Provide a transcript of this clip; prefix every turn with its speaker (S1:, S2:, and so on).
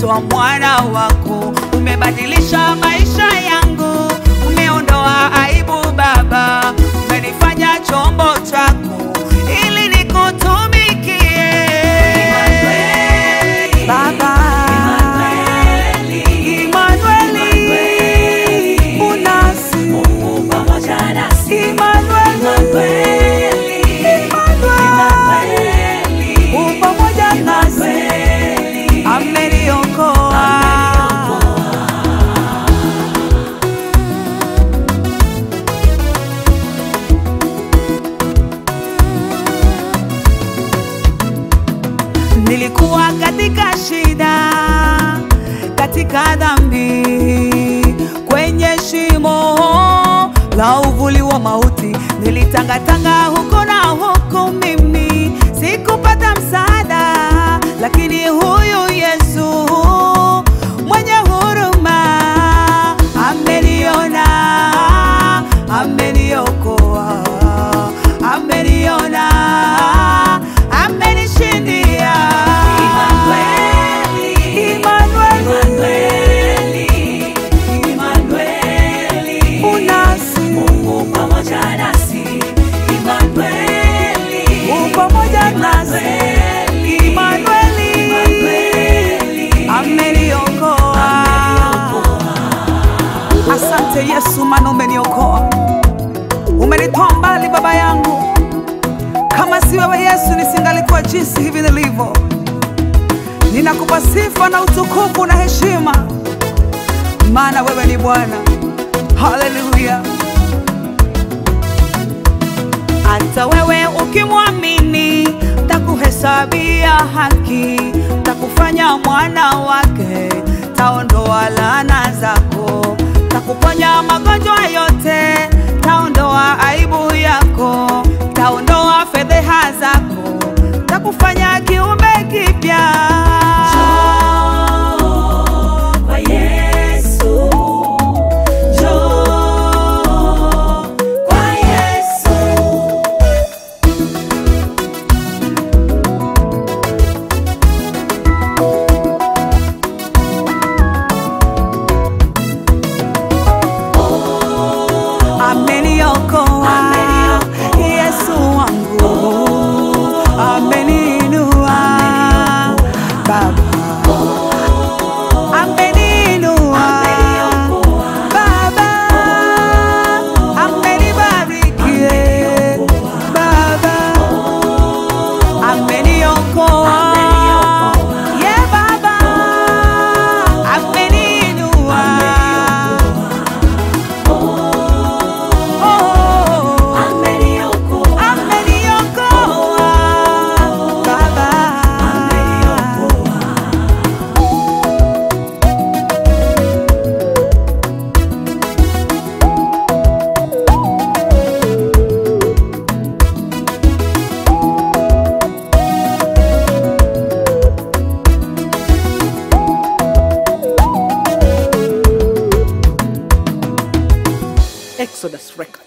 S1: nimeitwa mwana wako, umebadilisha maisha yangu, umeondoa aibu Baba, umenifanya chombo chako ili nikutumikie Baba. Imanueli, unasi Imanueli, Imanueli, u pamoja nasi, ameniokoa. Nilikuwa katika shida, katika dhambi, kwenye shimo la uvuli wa mauti, nilitangatanga huko na huko, mimi sikupata msaada, lakini huyu Yesu mwenye huruma ameniona, ameniokoa, ameniona, amenishindia. Imanueli, unasi u pamoja nasi, Imanueli, ameniokoa. Asante Yesu, maana umeniokoa, umenitoa mbali baba yangu. Kama si wewe Yesu, nisingalikuwa jinsi hivi nilivyo. Ninakupa sifa na utukufu na heshima, maana wewe ni Bwana. Haleluya! Hata wewe ukimwamini, takuhesabia haki, takufanya mwana wake, taondoa laana zako, takuponya magonjwa yote, taondoa aibu yako, taondoa fedheha zako, takufanya kiumbe kipya.
S2: Kwa Yesu, njoo kwa Yesu.
S1: Ameniokoa Yesu wangu, ameniinua Baba, ameniinua Baba, amenibariki Baba, ameniokoa ye Baba, ameniinua Oh,
S2: Ameniokoa,
S1: ameniokoa Baba. Exodus Record.